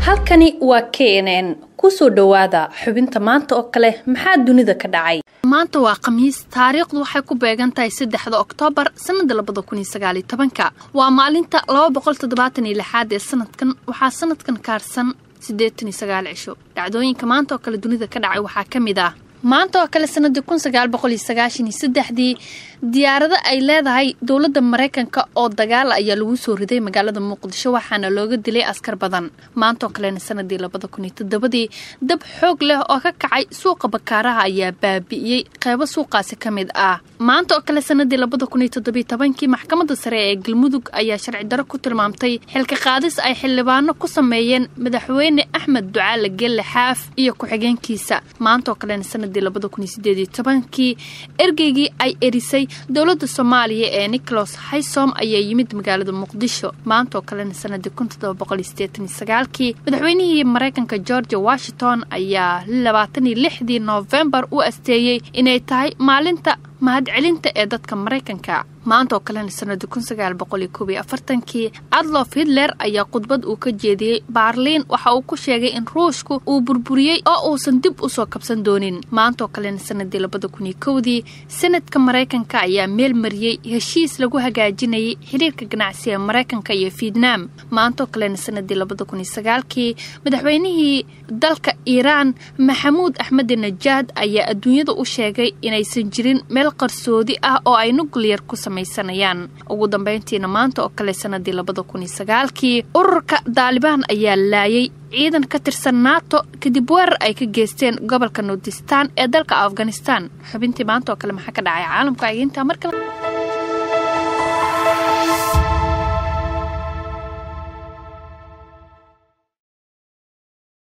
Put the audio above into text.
halkani waa k n n kusoo dhowaada xubinta maanta oo kale maxaa dunida ka dhacay maanta waa khamiis taariikhdu waxay ku beegan tahay saddexda oktoobar sannada labada kun iyo sagaaliyo tobanka waa maalinta laba boqol toddobaatan iyo lixaad ee sanadkan waxaa sanadkan kaarsan siddeetan iyo sagaal cisho dhacdooyinka maanta oo kale dunida ka dhacay waxaa ka mid ah maanta oo kale sanadii kun sagaal boqol iyo sagaashan iyo saddexdii diyaarado ay leedahay dowladda maraykanka oo dagaal ayaa lagu soo riday magaalada muqdisho waxaana looga dilay askar badan maanta oo kalena sanadii labada kun iyo toddobadii dab xoog leh oo ka kacay suuqa bakaaraha ayaa baabi'iyey qeybo suuqaasi ka mid ah maanta oo kale sanadii labada kun iyo toddobiyo tobankii maxkamadda sare ee galmudug ayaa sharci daro ku tilmaamtay xilka qaadis ay xildhibaano ku sameeyeen madaxweyne axmed ducaale gelle xaaf iyo ku-xigeenkiisa maanta oo kalena sanadii labada kun iyo sideed iyo tobankii ergeygii ay erisay dowladda soomaaliya ee nicholas haysom ayaa yimid magaalada muqdisho maanta oo kalena sanadii kun toddoba boqol iyo sideetan iyo sagaalkii madaxweynihii maraykanka georgia washington ayaa labaatan iyo lixdii noofembar u asteeyey inay tahay maalinta mahadcelinta ee dadka maraykanka maanta oo kalena sanadii kun sagaal boqol iyo koob iyo afartankii adlof hitler ayaa khudbad uu ka jeediyey baarliin waxa uu ku sheegay in ruushku uu burburiyey oo uusan dib usoo kabsan doonin maanta oo kalena sanadii labada kun iyo kowdii sanadka maraykanka ayaa meel mariyey heshiis lagu hagaajinayay xiriirka ganacsi ee maraykanka iyo vietnam maanta oo kalena sanadii labada kun iyo sagaalkii madaxweynihii dalka iiraan maxamuud axmed najaad ayaa adduunyada u sheegay inaysan jirin meel qarsoodi ah oo ay nuclear ku samaysanayaan ugu dambeyntiina maanta oo kale sanadii labada kun iyo sagaalkii ururka daalibaan ayaa laayay ciidan ka tirsan nato kadib weerar ay ka geysteen gobolka nordistan ee dalka afghanistan xubintii maanta oo kale maxaa ka dhacay caalamka aginta markale